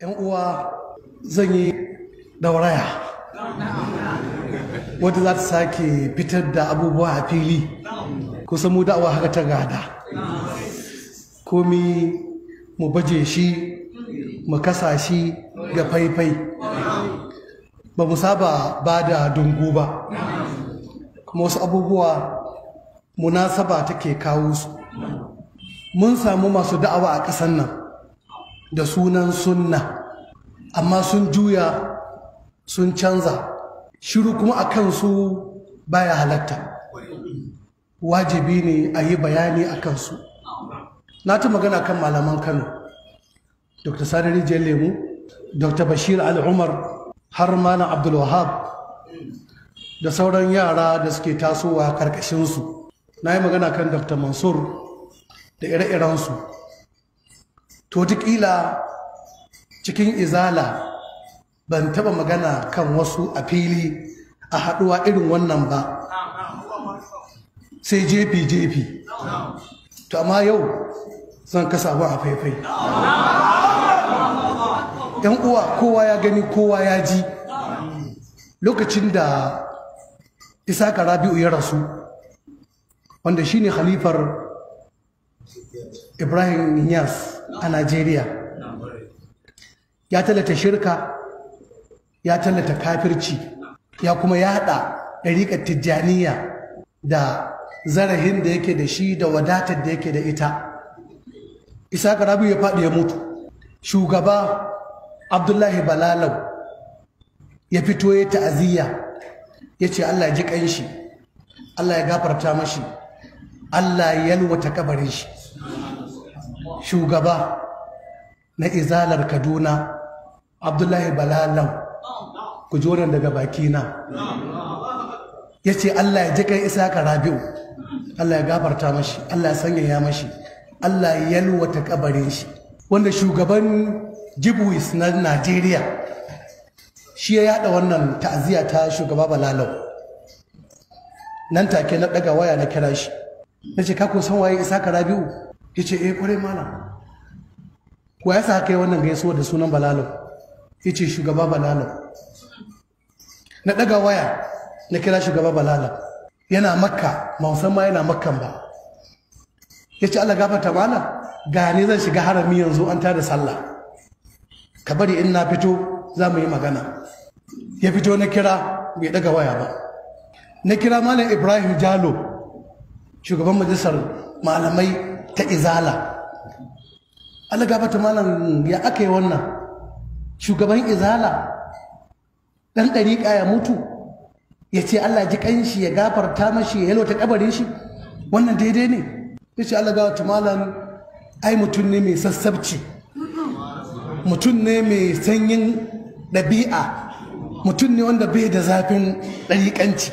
'yan uwa zan yi dauraya wadda za ta sake fitar da abubuwa a fili kusan mu da'awa haka ta gada komi mu baje shi mu kasa shi ga faifai ba mu saba ba da dungu ba kuma wasu abubuwa munasaba take kawo su mun samu masu da'awa a ƙasar nan da sunan sunna amma sun juya sun canza shiru kuma a kansu baya halatta wajibi ne a yi bayani a kansu na ta magana kan malaman kano dr sani rijiyar lemu dr bashir al'umar har malam abdulwahab da sauran yara da suke tasowa karkashinsu na yi magana kan dr mansur da ire-irensu to wataƙila cikin izala ban taba magana kan wasu a fili a haɗuwa irin wannan ba sai jefi-jefi to amma yau zan kasa abin a faifai yan uwa kowa ya gani kowa ya ji lokacin da isaka rabi'u ya rasu wanda shine khalifar ibrahim Nias a najeriya ya tallata shirka ya tallata kafirci ya kuma yada ɗariƙar tijjaniya da zarahin da yake da shi da wadatar da yake da ita isa rabi ya faɗi ya mutu shugaba abdullahi balalau ya fito ya ta'aziyya ya ce allah ya ji ƙanshi allah ya gafarta mashi allah ya yalwata kabarin shi shugaba na izalar kaduna abdullahi balalau ku ji wannan daga bakina ya ce Allah ya ji kai isa ka rabi'u Allah ya gafarta mashi Allah ya sanyaya mashi Allah ya yalwata kabarin shi wanda shugaban jibwis na Najeriya shi ya yada wannan ta'aziyya ta shugaba balalau nan take na daga waya na kira shi na ce kako san waye isa ka rabi'u ya ce eh kwarai mana wa ya sa kai wannan gaisuwa da sunan balalau ya ce shugaba balalau na ɗaga waya na kira shugaba balala yana makka ma ma yana makkan ba ya ce allah gafarta mana gani zan shiga harami yanzu an tada sallah ka bari in na fito za mu yi magana ya fito na kira bai ɗaga waya ba na kira malam ibrahim jalo shugaban majalisar malamai ta izala allah gafarta malam ya aka yi wannan shugaban izala dan ɗariƙa ya mutu ya ce Allah ji ƙanshi ya gafarta mashi ya yalwata kabarin shi wannan daidai ne ya ce Allah gawata malam ai mutum ne mai sassabci mutum ne mai sanyin ɗabi'a mutum ne wanda bai da zafin ɗariƙanci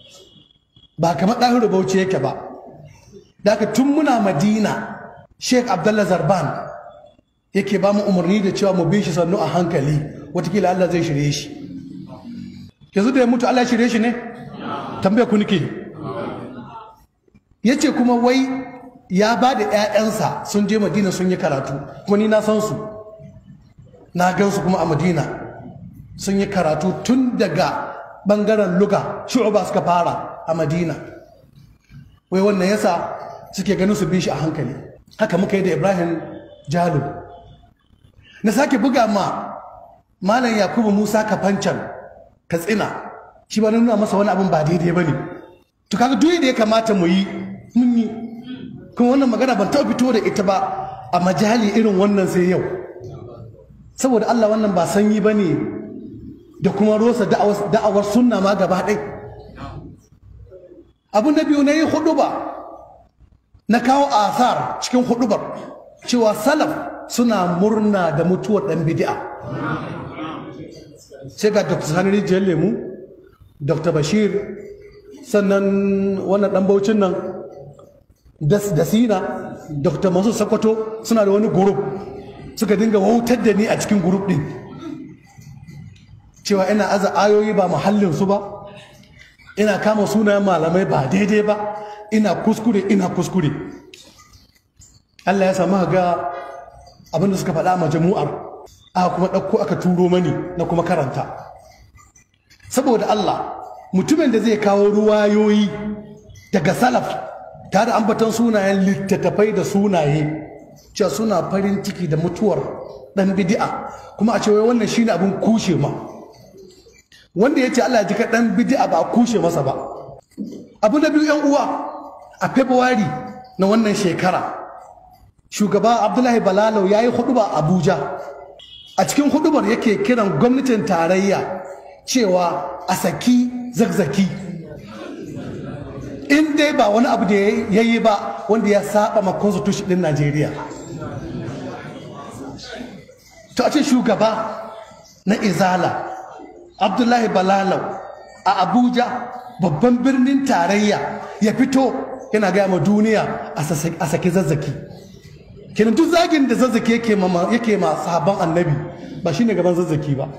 ba kamar ɗahiru bauchi yake ba da tun muna madina sheik abdullah zarban yake ba mu umarni da cewa mu bi shi sannu a hankali watakila Allah zai shirye shi yanzu da ya mutu Allah shirye shi ne tambaya ku nike ya ce kuma wai ya ba da 'ya'yansa sun je madina sun yi karatu kuma ni na san su na gan su kuma a madina sun yi karatu tun daga bangaren luga shu'uba suka fara a madina wai wannan yasa suke ganin su bi shi a hankali haka muka yi da ibrahim jalo na sake buga ma malam yakubu musa kafancan katsina shi ba nuna masa wani abin ba daidai ba ne to kaga duk da ya kamata mu yi mun yi kuma wannan magana ban taɓa fito da ita ba a majali irin wannan sai yau saboda Allah wannan ba sanyi ba ne da kuma rosa da'awar sunna ma gaba ɗai abu na biyu na yi hudu ba na kawo asar cikin hudubar cewa salaf suna murna da mutuwar ɗan bidi'a sai ga dr sani rijiyar lemu dr bashir sannan wannan dan baucin nan da sina dr masu sakwato suna da wani gurup suka dinga wautar da ni a cikin gurup din cewa ina aza ayoyi ba su ba ina kama sunayen malamai ba daidai ba ina kuskure ina kuskure Allah ya samu ga abinda suka faɗa a majamu'ar aka kuma ɗauko aka turo mani na kuma karanta saboda Allah mutumin da zai kawo ruwayoyi daga salaf tare da ambaton sunayen littattafai da sunaye cewa suna farin ciki da mutuwar dan bid'a kuma a ce wai wannan shine abin kushe ma wanda ya ce Allah ya jika dan bid'a ba a kushe masa ba abu na biyu yan uwa a february na wannan shekara shugaba abdullahi balalau ya yi huduba abuja a cikin hudubar yake kiran gwamnatin tarayya cewa a saki zagzaki in dai ba wani abu da ya yi ba wanda ya saba ma constitution din najeriya to a ce shugaba na izala abdullahi balalau a abuja babban birnin tarayya ya fito yana gaya ma duniya a saki zazzaki kenan duk zagin da zazzaki yake ma yake ma sahabban annabi ba shine gaban zazzaki ba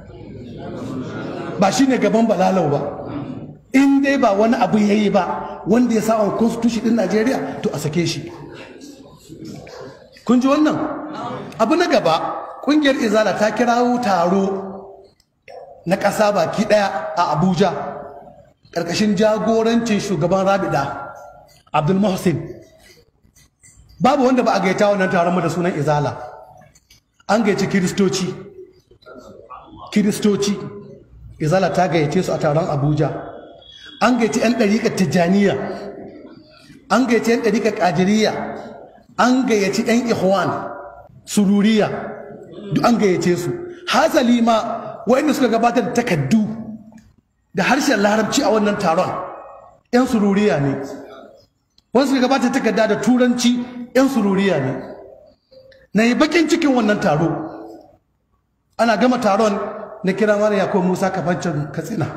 ba shine gaban balalau ba in dai ba wani abu yayi ba wanda ya sa on constitution din Najeriya to a sake shi kun ji wannan abu na gaba kungiyar izala ta kirawo taro na ƙasa baki ɗaya a abuja ƙarƙashin jagorancin shugaban rabida abdul muhsin babu wanda ba a gaita wannan taron mu da sunan izala an gaici kiristoci kiristoci izala ta gayyace su a taron abuja an gaici 'yan ɗariƙar tijjaniya an gaici 'yan ɗariƙar ƙajiriya an gayyaci 'yan ihwan sururiya duk an gayyace su hasali ma wa'inda suka gabatar da takaddu da harshen larabci a wannan taron 'yan sururiya ne wani suka gabatar takarda da turanci 'yan sururiya ne na yi bakin cikin wannan taro ana gama taron na kira mara yakon musa kafancin katsina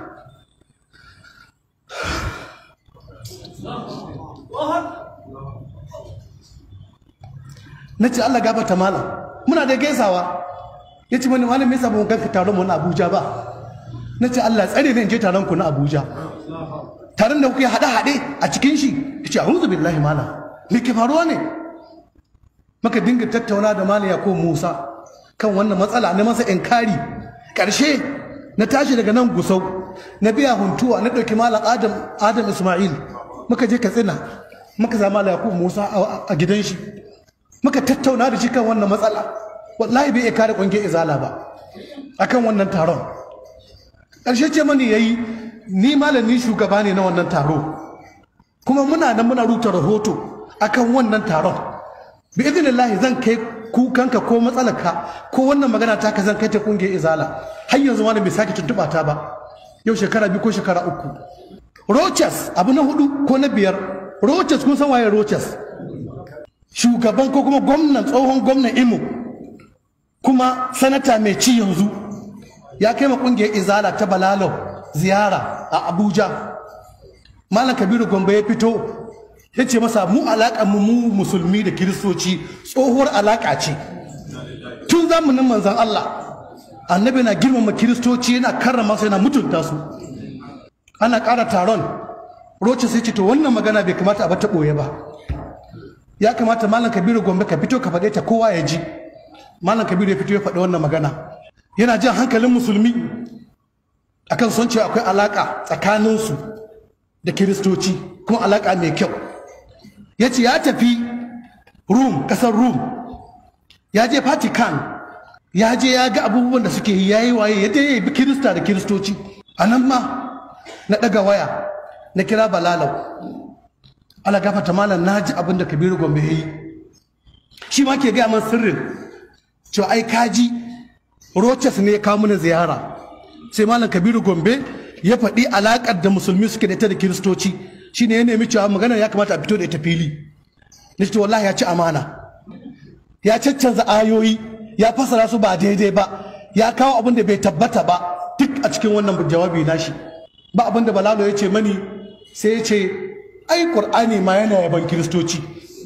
na ce allah gabata malam muna da gaisawa ya ce mani malam yasa ba mu ganka taron mu na abuja ba na ce allah tsare ne in je taron ku na abuja taron da kuke haɗe-haɗe a cikin shi ya ce a'udhu billahi malam me ke faruwa ne maka dinga tattauna da malam yakub musa kan wannan matsala na masa inkari ƙarshe na tashi daga nan gusau na biya huntuwa na ɗauki malam adam adam ismail muka je katsina muka zama malam yakub musa a gidan shi muka tattauna da shi kan wannan matsala wallahi bai iya kare ƙungiyar izala ba akan wannan taron ƙarshe ce mani yayi ni malami shugaba ne na wannan taro kuma muna nan muna rubuta rahoto akan wannan taron bi idinillahi zan kai kukanka ko matsalarka ko wannan magana ta ka zan kai ta kungiyar izala har yanzu wani bai sake tuntuɓa ta ba yau shekara biyu ko shekara uku roches abu na hudu ko na biyar roches kun san waye roches shugaban ko kuma gwamnan tsohon gwamnan imo kuma sanata mai ci yanzu ya kai ma kungiyar izala ta balalau ziyara a abuja malam kabiru gombe ya fito ya ce masa mu alaƙa mu mu musulmi da kiristoci tsohuwar alaƙa ce tun zamanin manzan Allah annabi na girmama kiristoci yana karrama su yana mutunta su ana ƙara taron roce sai ce to wannan magana bai kamata a bata ɓoye ba ya kamata malam kabiru gombe ka fito ka faɗe ta kowa ya ji malam kabiru ya fito ya faɗi wannan magana yana jan hankalin musulmi akan son cewa akwai alaƙa tsakaninsu da kiristoci kuma alaƙa mai kyau ya ce ya tafi rum ƙasar rum ya je vatican ya je ya ga abubuwan da suke yi ya yi waye ya je ya bi kirista da kiristoci a nan ma na ɗaga waya na kira balalau ala gafata malam na ji abin da kabiru gombe ya yi shi ma ke gaya man sirrin cewa ai kaji roches ne ya kawo mana ziyara sai malam kabiru gombe ya faɗi alaƙar da musulmi suke da ita da kiristoci shine ya nemi cewa magana ya kamata a fito da ita fili na ce wallahi ya ci amana ya caccanza ayoyi ya fasara su ba daidai ba ya kawo abin da bai tabbata ba duk a cikin wannan jawabi nashi ba abin da balalo ya ce mani sai ya ce ai qur'ani ma yana yaban kiristoci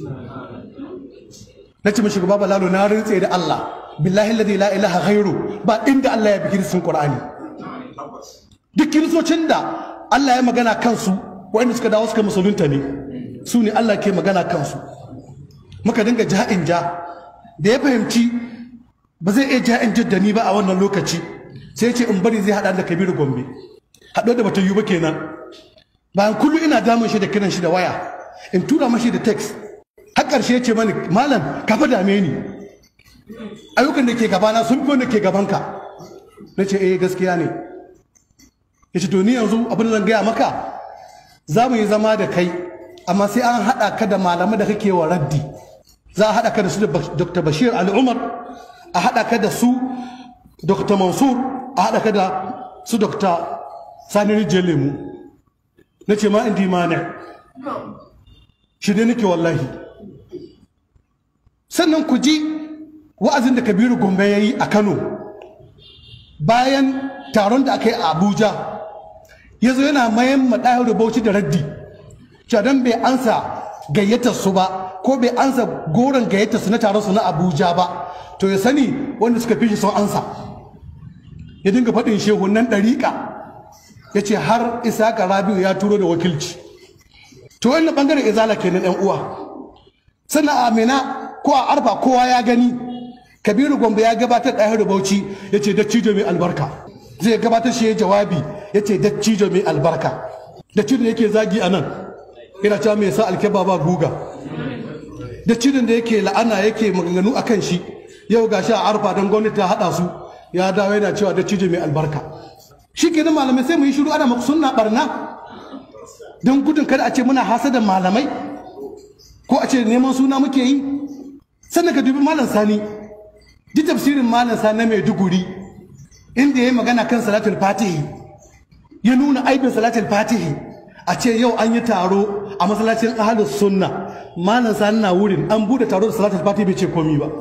na ce mashi gaba balalo na rintse da Allah billahi alladhi la ilaha ghairu ba inda Allah ya bi kiristin qur'ani duk kiristocin da Allah ya magana kansu waɗanda suka dawo suka musulunta ne su ne Allah ke magana kansu muka dinga ja'in ja da ya fahimci ba zai iya ja in jaddani ba a wannan lokaci sai ya ce in bari zai haɗa da kabiru gombe haɗo da bata yi ba kenan bayan kullum ina damun shi da kiran shi da waya in tura mashi da text har ƙarshe ya ce mani malam ka fa dame ni ayyukan da ke gabana sun fi wanda ke gabanka na ce eh gaskiya ne ya ce to ni yanzu abin da zan gaya maka za mu yi zama da kai amma sai an haɗa ka da malamai da kake wa raddi za a haɗa ka da su da dr bashir al'umar a haɗa ka da su dr mansur a haɗa ka da su dr sani rijiyar lemu na ce ma indi mani shi ne nake wallahi sannan ku ji wa'azin da kabiru gombe ya yi a kano bayan taron da aka yi a abuja ya zo yana mayan maɗayar da bauchi da raddi don bai ansa gayyatar su ba ko bai ansa goron gayyatar su na taron su na abuja ba to ya sani wanda suka fi shi sun ansa ya dinga faɗin shehunan ɗariƙa ya ce har isaka rabiu ya turo da wakilci to wannan ɓangaren izala kenan yan uwa sannan a amina ko a arfa kowa ya gani kabiru gombe ya gabatar da da bauchi ya ce dattijo mai albarka zai gabatar shi ya jawabi ya ce dattijo mai albarka dattijo yake zagi a nan yana cewa mai sa alkeba ba guga dattijon da yake la'ana yake maganganu a kan shi yau ga shi a arfa don gwamnati ta haɗa su ya dawo yana cewa dattijo mai albarka shi ke malamai sai mu yi shiru ana maku sunna barna don gudun kada a ce muna hasada malamai ko a ce neman suna muke yi sannan ka dubi malam sani ji tafsirin malam sani na maiduguri inda ya yi magana kan salatul fatihi ya nuna aibin salatul fatihi a ce yau an yi taro a masallacin ahalus sunna malam sani na wurin an bude taro da salatul fatihi bai ce komi ba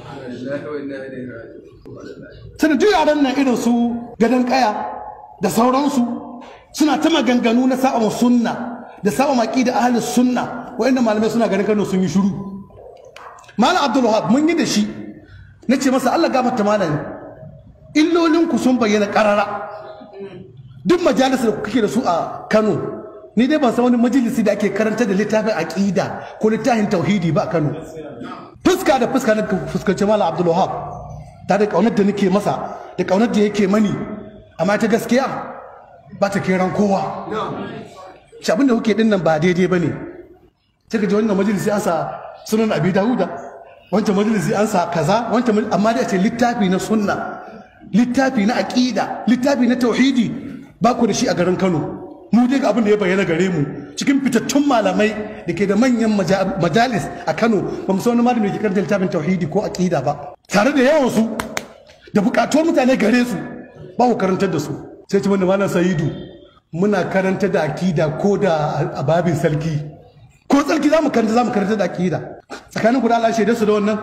sannan duk yaran nan irin su gadon kaya da sauransu suna ta maganganu na sa'a sunna da sa'a maki da ahalus sunna wa'inda malamai suna ganin kano sun yi shiru malam abdul wahab mun yi da shi na ce masa allah gafarta malam illolinku sun bayyana karara duk majalisar da kake da su a kano ni dai ban san wani majalisi da ake karanta da littafin aqida ko littafin tauhidi ba a kano fuska da fuska na fuskanci malam abdul wahab ta da kaunar da nake masa da kaunar da yake mani amma ta gaskiya ba ta kiran kowa shi abin da kuke din nan ba daidai ba ne sai ka ji wannan majalisi an sa sunan abi dawuda wancan majalisi an sa kaza wancan amma da ce littafi na sunna littafi na aqida littafi na tauhidi ba ku da shi a garin Kano mu dai ga abin da ya bayyana gare mu cikin fitattun malamai da ke da manyan majalis a Kano ba mu san wani malami da ke karanta littafin tauhidi ko aqida ba tare da yawan su da bukatuwar mutane gare su ba ku karantar da su sai ci wanda malam Sa'idu muna karanta da aqida ko da a babin sarki ko tsarki za mu karanta za mu karanta da aqida tsakanin ku da Allah shaidar su da wannan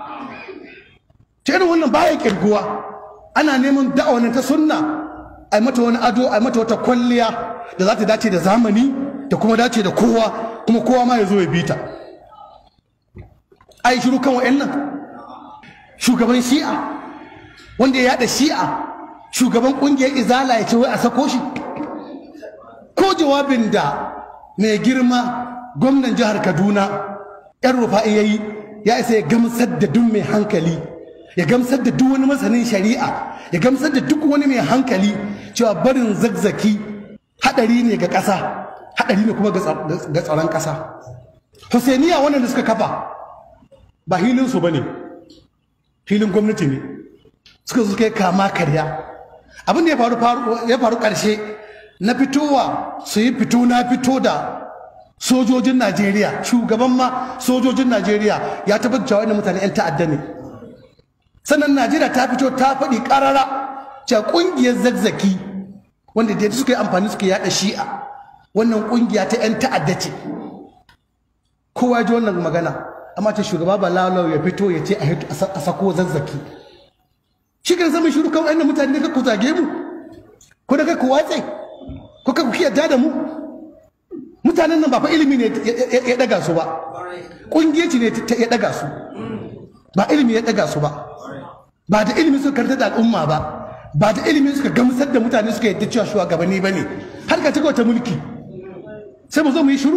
ce irin wannan baya kirguwa ana neman da'awa ta sunna a mata wani ado a mata wata kwalliya da za ta dace da zamani da kuma dace da kowa kuma kowa ma ya zo ya bi ta a yi shiru kan wa'annan shugaban shi'a wanda ya yada shi'a shugaban kungiyar izala ya ce wai a sako shi ko jawabin da mai girma gwamnan jihar kaduna yan rufa'i ya yi ya isa ya gamsar da duk mai hankali ya gamsar da duk wani masanin shari'a ya gamsar da duk wani mai hankali cewa barin zagzaki hadari ne ga ƙasa hadari ne kuma ga tsaron ƙasa Husainiya wannan da suka kafa ba hilinsu ba ne hilin gwamnati ne suka suka yi kama karya abin da ya faru ƙarshe na fitowa su yi fito na fito da sojojin najeriya shugaban ma sojojin najeriya ya tabbatar cewa wani mutane 'yan ta'adda ne sannan najeriya ta fito ta faɗi ƙarara cewa ƙungiyar zagzaki wanda da suka yi amfani suka yaɗa shi'a wannan ƙungiya ta 'yan ta'adda ce kowa ji wannan magana amma ta shugaba ba lalau ya fito ya ce a sako zazzaki shi kan zama shiru kawai inda mutane da ku zage mu ko da ku watse ko ka ku yarda da mu mutanen nan ba fa ilimi ne ya daga su ba ƙungiyaci ne ya daga su ba ilimi ya daga su ba ba da ilimi suka karanta da al'umma ba ba da ilimi suka gamsar da mutane suka yadda cewa shugabanni ba ne har ka ta mulki sai mu zo mu yi shiru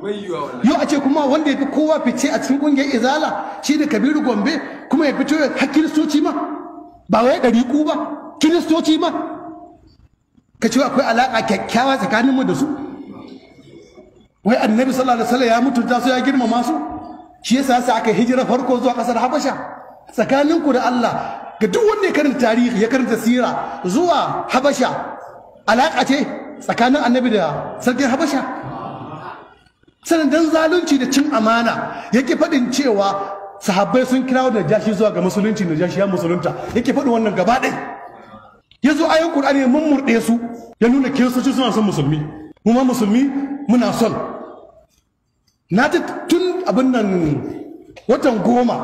yau a ce kuma wanda ya fi kowa fice a cikin kungiyar izala shi da kabiru gombe kuma ya fito har kiristoci ma ba wai ɗariƙu ba kiristoci ma ka ce akwai alaƙa kyakkyawa tsakaninmu da su wai annabi sallallahu alaihi wasallam ya mutunta su ya girmama su shi yasa sai aka hijira farko zuwa ƙasar habasha tsakaninku da Allah ga duk wanda ya karanta tarihi ya karanta sira zuwa habasha alaƙa ce tsakanin annabi da sarkin habasha sannan dan zalunci da cin amana yake faɗin cewa sahabbai sun kirawo da jashi zuwa ga musulunci da jashi ya musulunta yake faɗin wannan gaba ɗaya ya zo ayin ƙur'ani mun murɗe su ya nuna kiristoci suna son musulmi mu ma musulmi muna son na ta tun abin nan watan goma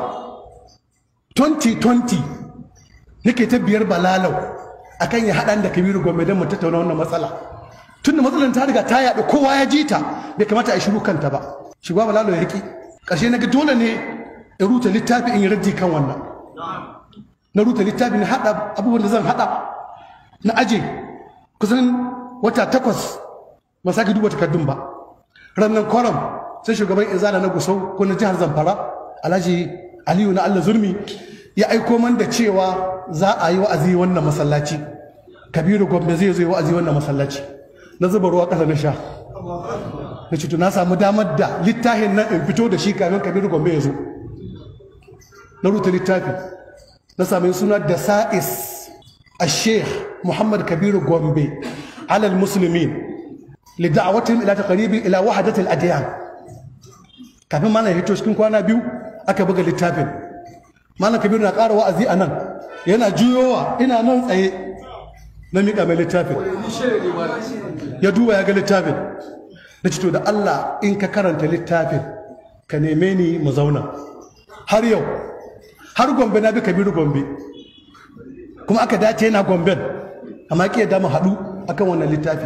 2020 nake ta biyar balalau akan ya haɗa da kabiru gombe don mu tattauna wannan matsala tun da matsalar ta riga ta yaɗu kowa ya ji ta bai kamata a yi shiru kanta ba shugaba balalo ya riƙe ƙarshe na ga dole ne in ruta littafi in yi raddi kan wannan na ruta littafi na haɗa abubuwan da zan haɗa na aje kusan wata takwas ba sake duba takardun ba rannan kwaram sai shugaban izala na gusau ko na jihar zamfara alhaji aliyu na allah zurmi ya aiko man da cewa za a yi wa'azi wannan masallaci kabiru gombe zai zo yi wa'azi wannan masallaci na zuba ruwa ƙasa na sha na ce na samu damar da littafin nan in fito da shi kamin kabiru gombe ya zo na rubuta littafi na sami suna da sa'is a sheikh muhammad kabiru gombe alal musulmin lida'awatin ila taqribi ila wahdatil adiyan kafin mana hito cikin kwana biyu aka buga littafin malam kabiru na ƙara wa'azi a nan yana juyowa ina nan tsaye na miƙa mai littafin ya duba ya ga littafin da cito da Allah in ka karanta littafin ka neme ni mu zauna har yau har gombe na bi kabiru gombe kuma aka dace yana gomben amma ki yadda mu haɗu akan wannan littafi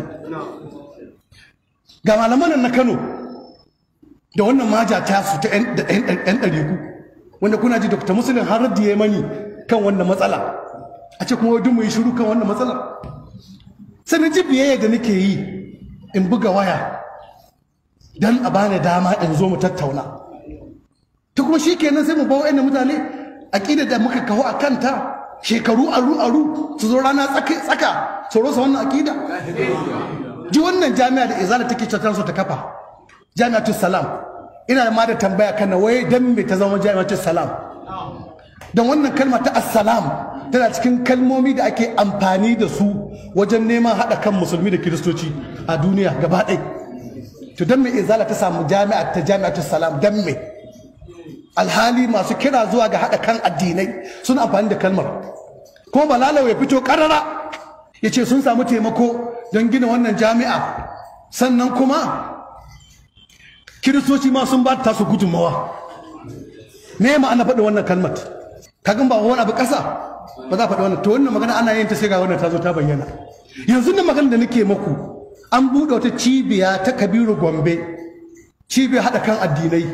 ga malaman na Kano da wannan maja ta su ta ɗan ɗariku wanda kuna ji Dr. Muslim har raddi ya mani kan wannan matsala a ce kuma wadda mu yi shiru kan wannan matsala sai na ji biyayya da nake yi in buga waya don a bani dama in zo mu tattauna ta kuma shi kenan sai mu bawa wa'annan mutane aƙida da muka kawo a kanta shekaru aru aru su zo rana tsaka su rosa wannan aƙida ji wannan jami'a da izala take cewa ta kafa jami'atul salam ina ma da tambaya kana wai dan me ta zama jami'atul salam don wannan kalma ta assalam tana cikin kalmomi da ake amfani da su wajen neman haɗa kan musulmi da kiristoci a duniya gaba ɗai to don me izala ta samu jami'a ta jami'atu salam don me alhali masu kira zuwa ga haɗa kan addinai sun amfani da kalmar ko balalau ya fito ƙarara ya ce sun samu taimako don gina wannan jami'a sannan kuma kiristoci ma sun ba ta su gudunmawa me ma'ana faɗi wannan kalmar kagan ba wani abu ƙasa ba za a faɗi wannan to wannan magana ana yin ta sai ga wannan ta zo ta bayyana yanzu nan magana da nake muku an buɗe wata cibiya ta kabiru gombe cibiya haɗa kan addinai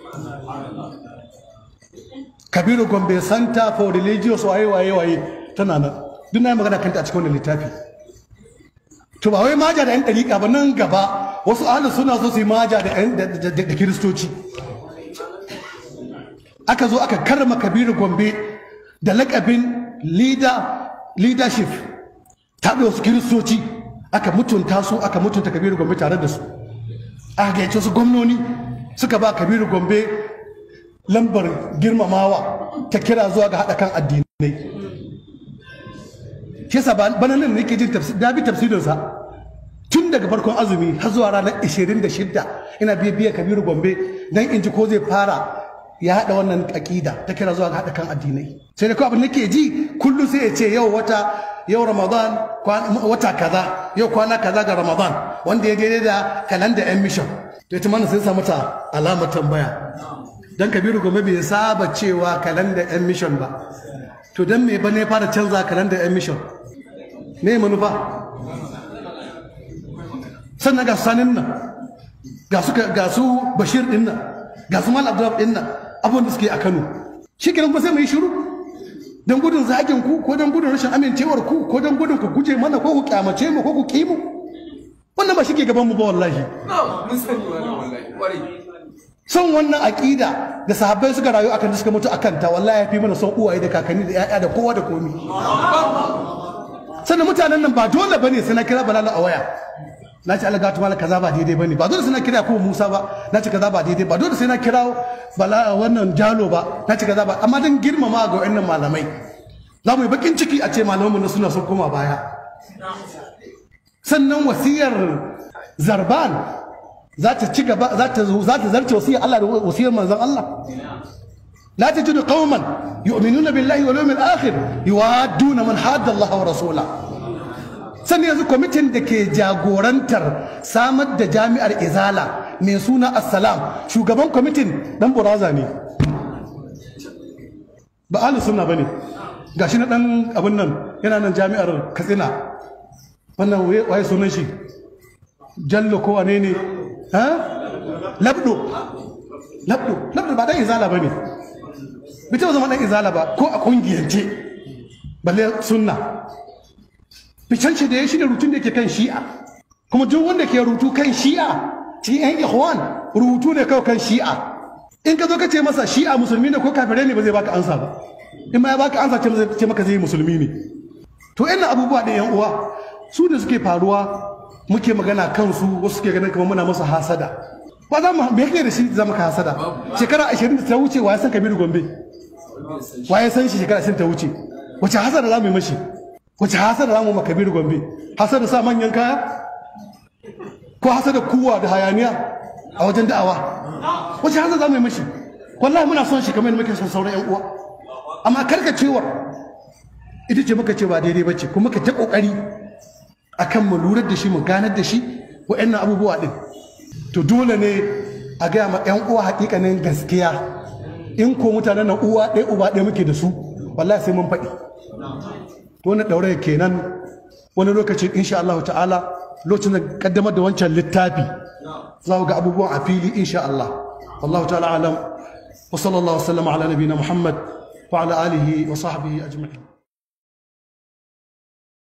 kabiru gombe center for religious waye waye waye tana nan duk na yi magana kanta a cikin wannan littafi to ba wai maja da yan ɗariƙa ba nan gaba wasu ahalin suna so su yi maja da kiristoci aka zo aka karrama kabiru gombe da lakabin leadership ta da wasu kiristoci aka mutunta su aka mutunta kabiru gombe tare da su aka gayyace su gwamnoni suka ba kabiru gombe lambar girmamawa ta kira zuwa ga haɗa kan addinai shi yasa bana nan nake jin da bi tafsirinsa tun daga farkon azumi har zuwa ranar 26 ina bibiya kabiru gombe don in ji ko zai fara ya haɗa wannan aƙida ta kira zuwa ga haɗa kan addinai sai da kawai abin nake ji kullum sai ya ce yau wata yau ramadan wata kaza yau kwana kaza ga ramadan wanda ya daidai da kalanda yan mission to ita mana sai samu ta alamar tambaya dan kabiru gombe bai saba cewa kalanda yan mission ba to dan me ba ne fara canza kalanda yan mission me manufa sannan ga sanin nan ga su bashir din nan ga su mal abdullahi din nan abubuwan da suke a Kano shi kenan ba sai mu yi shiru don gudun zagin ku ko don gudun rashin amincewar ku ko don gudun ku guje mana ko ku kyamace mu ko ku ki mu wannan ba shi ke gaban mu ba wallahi mun sani wannan wallahi kwarai son wannan aƙida da sahabbai suka rayu akan da suka mutu akan ta wallahi ya fi mana son uwaye da kakanni da 'ya'ya da kowa da komi sannan mutanen nan ba dole bane sai na kira balala a waya na ce Allah gatu mala kaza ba daidai bane ba dole sai na kira ko Musa ba na ce kaza ba daidai ba dole sai na kira bala wannan jalo ba na ce kaza ba amma dan girmama ga wayannan malamai za mu yi bakin ciki a ce malamanmu na suna sun koma baya sannan wasiyar zarban za ta ci gaba za ta za ta zarce wasiyar Allah da wasiyar manzon Allah لا تجد قوما يؤمنون بالله واليوم الآخر يوادون من حاد الله ورسوله sannan yanzu kwamitin da ke jagorantar samar da jami'ar izala mai suna assalam shugaban kwamitin dan buraza ne ba ahlus sunna bane gashi na dan abin nan yana nan jami'ar katsina wannan waye sunan shi jallo ko wane ne ha labdo labdo labdo ba dan izala bane bai taɓa zama dan izala ba ko a kungiyance balle sunna ficanci da ya shi da rutun da ke kan shi'a kuma duk wanda ke rutu kan shi'a cikin yan ikhwan rutu ne kawai kan shi'a in ka zo ka ce masa shi'a musulmi ne ko kafirai ne ba zai baka ansa ba in ma ya baka ansa ce maka zai musulmi ne to ina abubuwa da yan uwa su da suke faruwa muke magana kansu wasu suke ganin kamar muna masa hasada ba za mu me yake da shi za mu ka hasada shekara 20 da ta wuce wa ya san Kabiru Gombe wa ya san shi shekara 20 ta wuce wace hasada za mu yi mashi wace hasada za mu ma Kabiru Gombe hasada sa manyan kaya ko hasada kuwa da hayaniya a wajen da'awa wace hasada za mu yi mashi wallahi muna son shi kamar yadda muke son sauran yan uwa amma karkacewar ita ce muka ce ba daidai bace kuma ka ta kokari akan mu lura da shi mu ganar da shi wa'annan abubuwa din to dole ne a gaya ma yan uwa hakikanin gaskiya in ko mutanen nan uwa ɗaya uba ɗaya muke da su wallahi sai mun faɗi to wannan ɗaure kenan wani lokaci insha Allah ta'ala lokacin da kaddamar da wancan littafi za ga abubuwan a fili insha Allah wallahu ta'ala alam wa sallallahu alaihi wa sallam ala nabiyina Muhammad wa ala alihi wa sahbihi ajma'in